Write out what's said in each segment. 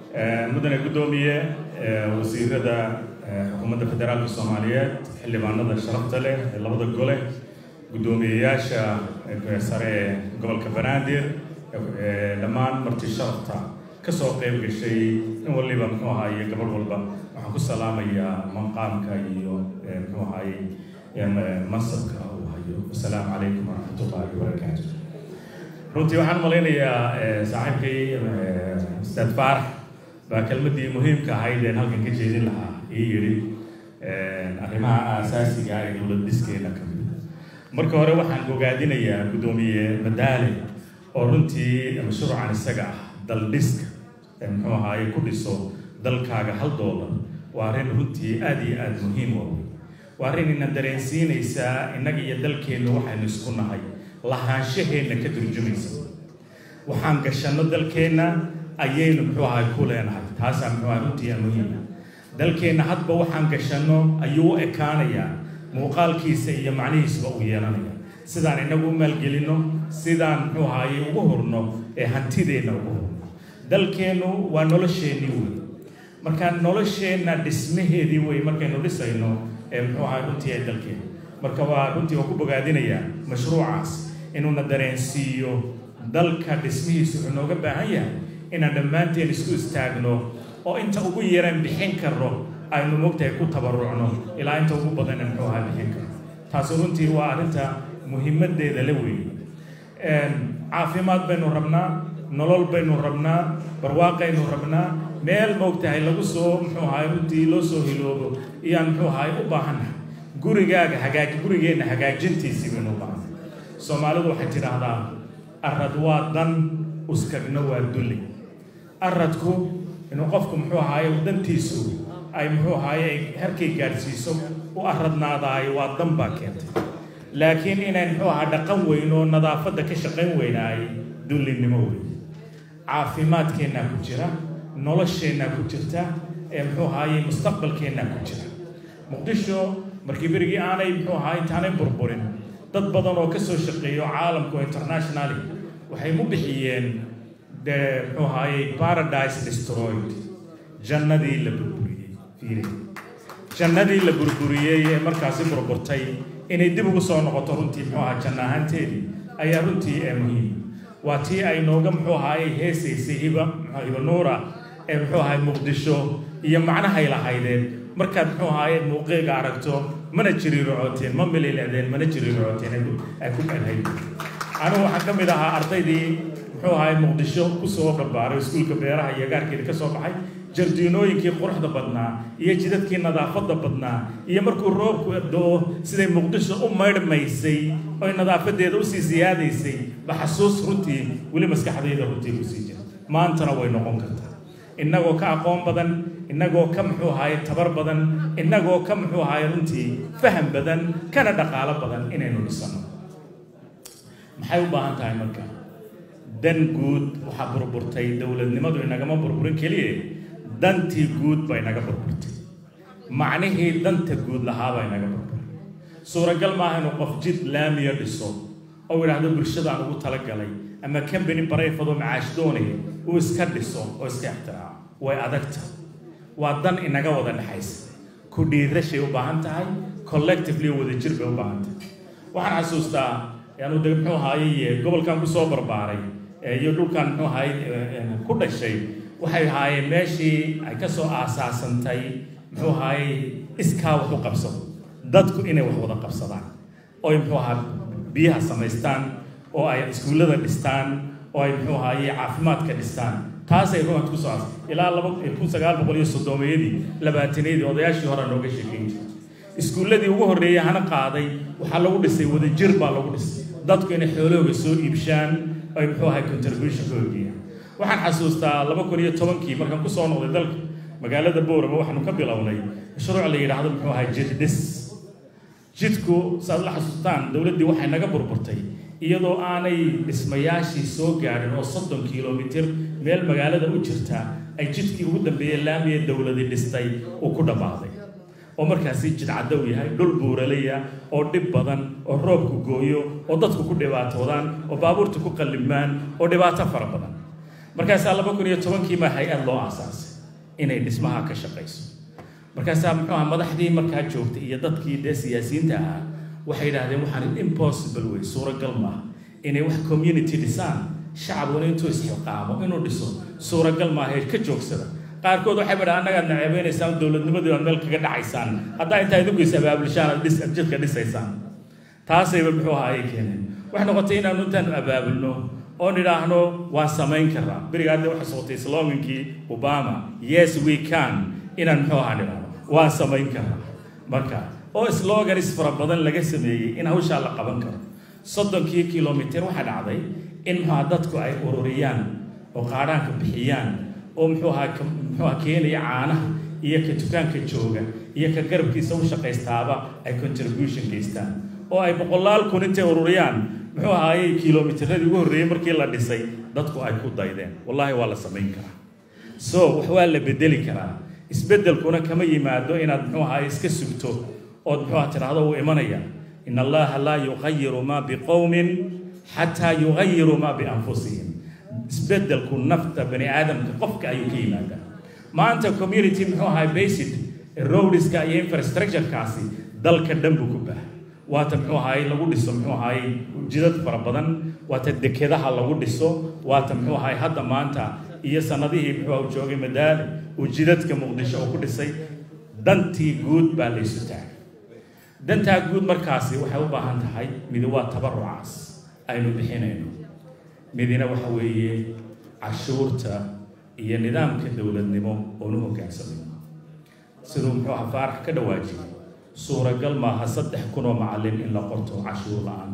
mudane guddoomiye wasiirada xukuumadda federaalka soomaaliyeed xildhibaanada sharafta leh ee labada gole guddoomiyeyaasha sare ee gobolka banaadir dhammaan marti sharafta kasoo qayb gashay in waliba muxuu ahaaye gabadh walba waxaan ku salaamayaa maqaamka iyo muxuu ahaaye mansabka uu hayo wasalaamu calaykum waraxmatullahi wabarakaatu runtii waxaan malaynayaa saaxiibkay ustaad faarax baa kelmadii muhiimka ahayd een halkan ka jeedin lahaa ii yidhi arrimaha aasaasiga ee dowlad dhiskeena ka mid marka hore waxaan ogaadinayaa guddoomiye madaale oo runtii mashruucan isaga ah dal dhiska muxuu ahaaye ku dhiso dalkaaga hal doolar waa arrin runtii aada iyo aada muhiim u waa arrin ina dareensiinaysaa innaga iyo dalkeennu waxaynu isku nahay lahaanshaheenna ka turjumaysa waxaan gashanno dalkeenna ayaynu muxuu ahay ku leenahay taasaa muxuu ahay runtii muhiima dalkeenna hadba waxaan gashanno ayuu u ekaanayaa muuqaalkiisa iyo macnihiisba uu yeelanaya sidaan inagu u maalgelinno sidaan muxuu ahaaye ugu hurno ee hantideenna ugu hurno dalkeennu waa nolosheennii wey marka nolosheenna dhismaheedii wey markaynu dhisayno ee muxuu ahay runtii ee dalkeenna marka waa runtii waa ku bogaadinayaa mashruucaas inuuna dareensiiyo dalka dhismihiisu wuxuu nooga baahan yahay inaan dhammaanteen isku istaagno oo inta ugu yaran bixin karno aynu mogtahay ku tabarucno ilaa inta ugu badan muxuu ahaa bixin karno taasi runtii waa arrinta muhiimadeeda la weeye caafimaad baynu rabnaa nolol baynu rabnaa barwaaqaynu rabnaa meel moogtahay lagu soo muxuu ahaay runtii loo soo hiloobo iyaan muxuu ahaay u baahannahay gurigaaga hagaaj gurigeenna hagaajintiisii baynu u baahannahay soomaalidu waxay tidhaahdaa arad waa dan uskagna waa dulli aradku inuu qofku muxuu ahaaye dantiisu ay muxuu ahaaye harkay gaadhsiiso u aradnaadaayo waa dan baa keentay laakiin inayn muxuu ahaa dhaqan weyn oo nadaafadda ka shaqayn weynaay dullinimo weyn caafimaadkeennaa ku jira nolosheennaa ku jirta ee muxuu ahaaye mustaqbalkeennaa ku jira muqdisho markii berigii aanay muxuu ahaa intaanay burburin dad badan oo ka soo shaqeeyo caalamku internationally waxay mu bixiyeen de muxuu ahaaye paradise destroyed jannadii la burburiyey fiiri jannadii la burburiyey ee markaasi burburtay inay dib ugu soo noqoto runtii muxuu ahaa janna ahaanteedii ayaa runtii ee muhiim waa tii ay nooga muxuu ahaaye heesaysay hiba hiba nuura ee muxuu ahaay muqdisho iyo macnahay lahaydeen markaad muxuu ahaaye muuqeega aragto mana jiriirocooteen ma mililecdeen mana jiriirocooteen ay ku dhanhay anigu waxaan ka mid ahaa ardaydii muxuu ahaay muqdisho kusoo barbaaray iskuulka beeraha iyo gaarkeeda ka soo baxay jardiinooyinkii quruxda badnaa iyo jidadkii nadaafadda badnaa iyo markuu roobku do-o siday muqdisho u maydhmaysay oy nadaafadeeda usii siyaadaysay ba xasuus runtii weli maskaxdayda runtii kusii jira maantana way noqon kartaa innagoo ka aqoon badan innagoo ka muxuu ahaaye tabar badan innagoo ka muxuu ahaaye runtii faham badan kana dhaqaalo badan inaynu dhisano maxay u baahan tahay marka dan guud waxaa burburtay dowladnimadu inagama burburin keliye dantii guud ba inaga burburtay macnihii danta guud lahaabaa inaga burburay suuragal maaha inuu qof jid laamiya dhiso oo idhaahdo bulshadaan ugu talagalay ama kambani barayfadoo macaash doonaya uu iska dhiso oo iska ixtiraaco way adagta waa dan inaga wada dhexaysa ku dhiirashay u baahan tahay collectively wadajir bay u baahan tahay waxaan xasuustaa yaanu de muxuu ahaaye gobolkan kusoo barbaaray iyo dhulkan muxuu ahaay ku dhashay waxay ahaayeen meeshii ay ka soo aasaasantay muxuu ahaayey iskaa wax u qabsado dadku inay wax wada qabsadaan oo ay muxuu ahaa biyaha samaystaan oo ay iskuullada dhistaan oo ay muxuu ahaaye caafimaadka dhistaan taasay ruuxad ku soo aas ilaa laba kun sagaal boqol iyo soddomeeyadii labaatanadii odayaashii hore nooga sheekeyn jiray iskuulladii ugu horreeyay hana qaaday waxaa lagu dhisay wadajir baa lagu dhisay dadku inay xoolahooga soo iibshaan ay muxuu ahay contribution ka horgeeyaan waxaan xasuustaa laba kun iyo tobankii markaan ku soo noqday dalka magaalada boorama waxaanu ka bilownay mashruuc la yidhaahdo muxuu ahay jid dhis jidku saaad la xasuustaan dowladdii waxay naga burburtay iyadoo aanay dhismayaashii soo gaadhin oo soddon kilomitir meel magaalada u jirta ay jidkii ugu dambeeyey laamiya dowladi dhistay uu ku dhammaaday oo markaasi jidcadow yahay dhul buuralaya oo dhib badan oo roobku gooyo oo dadku ku dhibaatoodaan oo baabuurta ku qallimaan oo dhibaato fara badan markaasaa laba kun iyo tobankii baa hay-ad loo aasaasay inay dhismaha ka shaqayso markaasaa muxuu aha madaxdii markaa joogtay iyo dadkii dee siyaasiyiinta ahaa waxay yidhahdeen waxaan impossible wey suuragal maaha inay wax community dhisaan shacabuna intuu isxilqaamo inuu dhiso suuragal maaha ka joogsada qaarkood waxay badhaa annagaad naceebeynaysaan dowladnimadii aad meel kaga dhacaysaan haddaa intaa idinku is abaabulishaan aad dhis jidka dhisaysaan taasayba muxuu ahaa ay keeneen waxay noqotay inaanu intaanu abaabulno oo nidhaahno waan samayn karaa beriga hadda waxay socotay slogankii obama yes we can inaan muxuu ahaa nidhaahno waan samayn karaa marka oo sloganis fara badan laga sameeyey in hawshaa la qaban karo soddonkii kilomitir waxaa dhacday in muxuuha dadku ay ururiyaan oo qaadhaanka bixiyaan oo muxuu ahaa muxuu ahaa keenaya caanaha iyo ka dukaanka jooga iyo ka garabkiisa u shaqaystaaba ay contribution geystaan oo ay boqolaal kun intay ururiyaan muxuu ahaayey kilomitirradii ugu horreeyey markii la dhisay dadku ay ku daydeen wallaahi waa la samayn karaa so wax waa la bedeli karaa isbeddelkuna kama yimaado inaad muxuu ahaay iska sugto ood muxuu aha tidhaahdo uu imanaya in allaha laa yuqayiru maa biqowmin xataa yugayiru maa bianfusihim isbeddelku nafta bani aadamka qofka ayuu ka yimaadaa maanta community muxuu ahay basic roadska iyo infrastructurekaasi dalka dhan buu ku baahay waata muxuu ahaay lagu dhiso muxuu ahaay jidad fara badan waata dekedaha lagu dhiso waata muxuu ahaay hadda maanta iyo sanadihii muxuu joogay madaali uu jidadka muqdisho oo ku dhisay dantii guud baa laysu taagay dantaa guud markaasi waxay u baahan tahay midi waa tabarucaas aynu bixinayno midina waxa weeye cashuurta iyo nidaamka dowladnimo oonu hoggaansamayno siduu muxuu aha faarax ka dhawaajiyay suuragal maaha saddex kun oo macallin in la qorto cashuur la-aan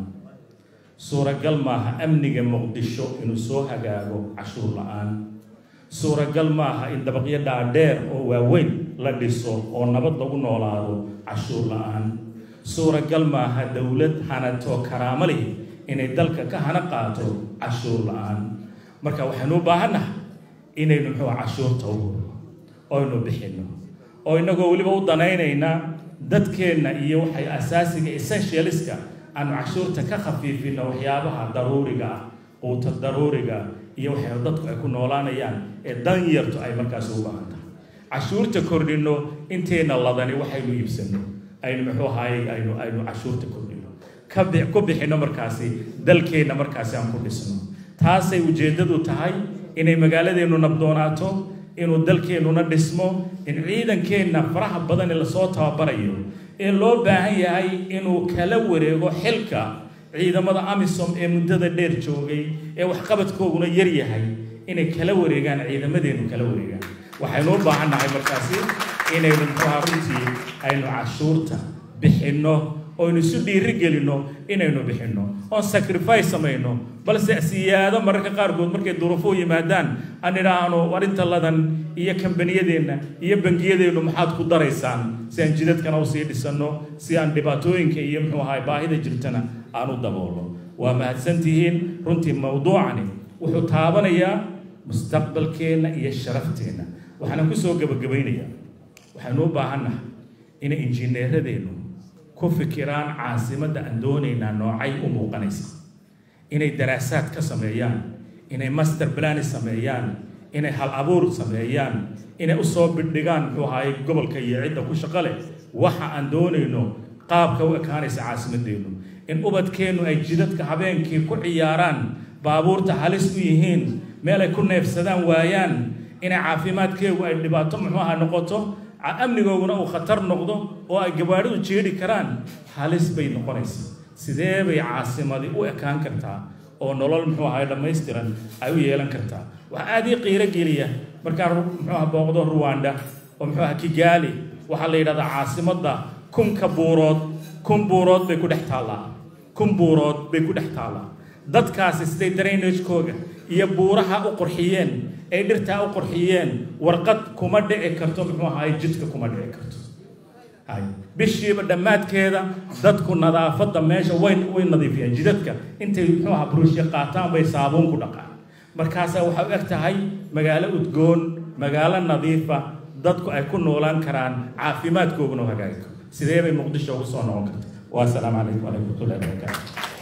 suuragal maaha amniga muqdisho inuu soo hagaago cashuur la-aan suuragal maaha in dabaqyo dhaadheer oo waaweyn la dhiso oo nabad lagu noolaado cashuur la-aan suuragal maaha dowlad hanatoo karaamo leh inay dalka ka hana qaato cashuur la-aan marka waxaynu u baahannahay inaynu muxuu cashuurta u hurno oynu bixinno oo innagoo weliba u danaynayna dadkeenna iyo waxay asaasiga essentialiska aanu cashuurta ka khafiifinno waxyaabaha daruuriga ah quuta daruuriga iyo waxay dadku ay ku noolaanayaan ee dan yartu ay markaas u baahan tahay cashuurta kordhinno inteenna ladani waxaynu iibsanno aynu muxuu ahaayey aynu aynu cashuurta kordhinno ka bi ku bixinno markaasi dalkeenna markaasi aan ku dhisno taasay ujeeddadu tahay inay magaaladeennu nabdoonaato inuu dalkeennuna dhismo in ciidankeenna faraha badan ee lasoo tababarayo ee loo baahan yahay inuu kala wareego xilka ciidamada amisom ee muddada dheer joogay ee waxqabadkooguna yar yahay inay kala wareegaan ciidamadeennu kala wareegaan waxaynu u baahan nahay markaasi inaynu muxuuha runtii aynu cashuurta bixinno oynu isu dhiiri gelinno inaynu bixinno oon sacrifice samayno balse siyaado mararka qaarkood markay duruufuhu yimaadaan aan idhaahno warinta ladan iyo kambaniyadeenna iyo bangiyadeennu maxaad ku daraysaan si aan jidadkana usii dhisanno si aan dhibaatooyinka iyo muxuu ahay baahida jirtana aan u daboolno waa mahadsantihiin runtii mawduucani wuxuu taabanayaa mustaqbalkeenna iyo sharafteenna waxaana kusoo gebagabaynayaa waxaynu u baahannahay inay injineeradeennu ku fikiraan caasimadda aan doonaynaa noocay u muuqanaysa inay daraasaad ka sameeyaan inay master plan sameeyaan inay hal abuur sameeyaan inay usoo bidhigaan muxuu ahaay gobolka iyo cidda ku shaqo leh waxa aan doonayno qaabka u ekaanaysa caasimadeennu in ubadkeennu ay jidadka habeenkii ku ciyaaraan baabuurta halis u yihiin meel ay ku neefsadaan waayaan inay caafimaadkeegu ay dhibaato muxuu aha noqoto amnigooguna uu khatar noqdo oo ay gabaadhidu jeedhi karaan halis bay noqonaysaa sidee bay caasimadi u ekaan kartaa oo nolol muxuu ahay dhammaystiran ay u yeelan kartaa waxaa aada ii qiiro geliya markaan muxuu aha booqdo ruwanda oo muxuu aha kigaali waxaa la yidhahdaa caasimadda kunka buurood kun buurood bay ku dhex taallaa kun buurood bay ku dhex taallaa dadkaasi siday drainagekooga iyo buuraha u qurxiyeen ay dhirtaa u qurxiyeen warqad kuma dhici karto muxuu ahaay jidka kuma dhici karto hay bishiiba dhammaadkeeda dadku nadaafadda meesha way way nadiifiyaan jidadka intay muxuu ahaa burushya qaataan bay saabuun ku dhaqaan markaasaa waxay u eg tahay magaalo udgoon magaalo nadiifa dadku ay ku noolaan karaan caafimaadkooguna hagaagi karo sidee bay muqdisho ugu soo noqon karta waa asalaamu calaykum waraxmatullahi wabarakaatu